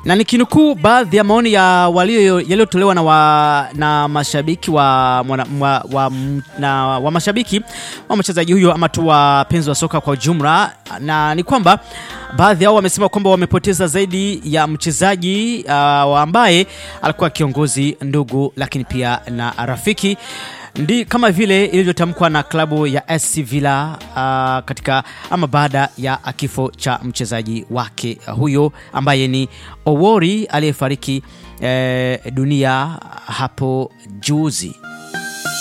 na nikinukuu baadhi ya maoni ya walio yaliyotolewa na, wa, na mashabiki wa, mwana, wa, wa, na, wa mashabiki wa mchezaji huyo ama tu wapenzi wa soka kwa ujumla, na ni kwamba baadhi yao wamesema kwamba wamepoteza zaidi ya mchezaji uh, ambaye alikuwa kiongozi, ndugu, lakini pia na rafiki ndi kama vile ilivyotamkwa na klabu ya SC Villa uh, katika ama baada ya kifo cha mchezaji wake huyo ambaye ni Owori aliyefariki eh, dunia hapo juzi.